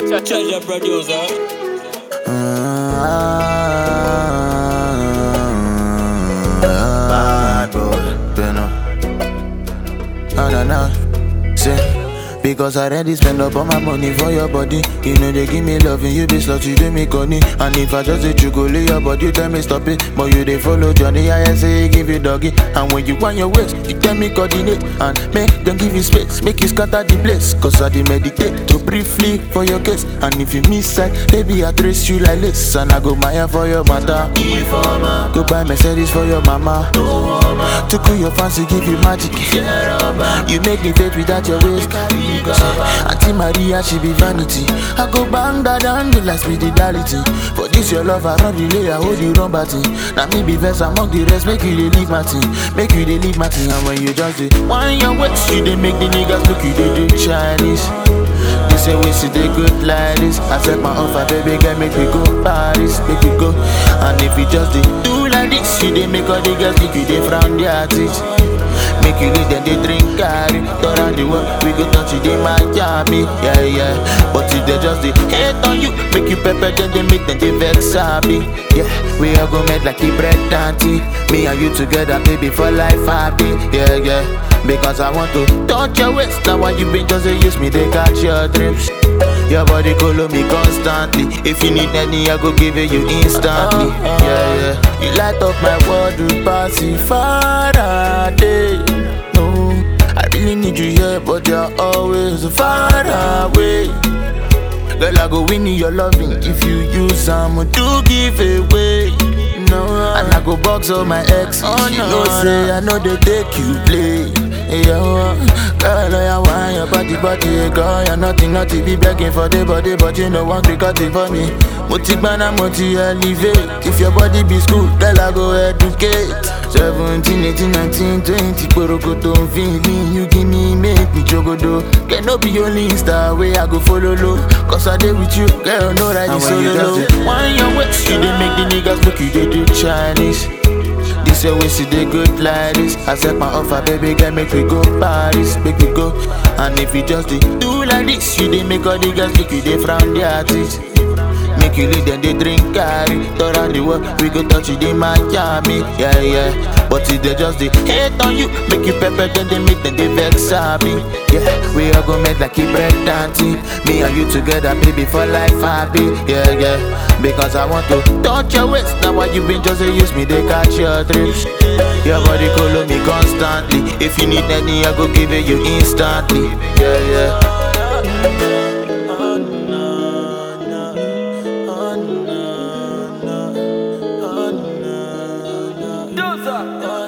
Treasure producer. Bad boy, Beno. No, no, no. Say, because I already spend up all my money for your body. You know they give me love and you be slut, you do me conny. And if I just say you go lay your body, you tell me stop it. But you they follow Johnny, I say give you doggy. And when you want your waist, you tell me coordinate. And make them give you space, make you scatter the place. Cause I dey meditate to briefly for your case. And if you miss sight, baby, I trace you like this. And I go Maya for your mother. Go buy Mercedes for your mama. To cool your fancy, give you magic. You make me date without your waist. Auntie Maria, she be vanity. I go bang that down, the last with the reality. For this your love, I run relay, I hold you run batting. Now me be verse among the rest, make you dey leave my team. Make you dey leave my team. And when you just say, why your waist, you dey make the niggas look you dey do Chinese. They say we see the good like this. I said my offer, baby girl, make we go Paris, make we go. And if you just dey do like this, you dey make all the girls think you dey frown their teeth. Make you lead them, they drink carry Turn around the world, we go touch you, they Miami Yeah, yeah But if they just they hate on you Make you pepper, then they make them, they vex happy Yeah, we all go make like the bread and tea Me and you together, baby, for life happy Yeah, yeah Because I want to touch your waist Now why you been just say use me, they catch your drips your body follow me constantly. If you need any, I go give it you instantly. Yeah, yeah. You light up my world, you pass it Faraday. No, I really need you here, but you're always far away. Girl, I go win your loving if you use some to give away. No, and I go box all my exes. Oh, no, know say I know they take you play. Yeah, girl, I want your body, body, girl. You're nothing, nothing, be begging for the body, but you know one cricket for me. Moti bana, moti elevate. If your body be school, girl, I go educate. 17, 18, 19, 20, Porokoto, feeling you give me, make me jogodo. Can no be only Insta way I go follow low. Cause I did with you, girl, know that you solo low. Why your waist, you dey make the niggas look you, they do Chinese. This your waist, you dey good like this. I set my offer, baby girl, make we go Paris, make we go. And if you just dey do like this, you dey make all the girls make you dey frown their teeth. Make you lead them, they drink carry Turn around the world, we go touch you in Miami Yeah, yeah But if they just they hate on you Make you pepper, then they make them, they vex happy Yeah, we all go make like a bread and tea Me and you together, baby, for life happy Yeah, yeah Because I want to touch your waist Now why you been just say use me, they catch your drips Your body follow me constantly If you need any, I go give it you instantly Yeah, yeah Producer.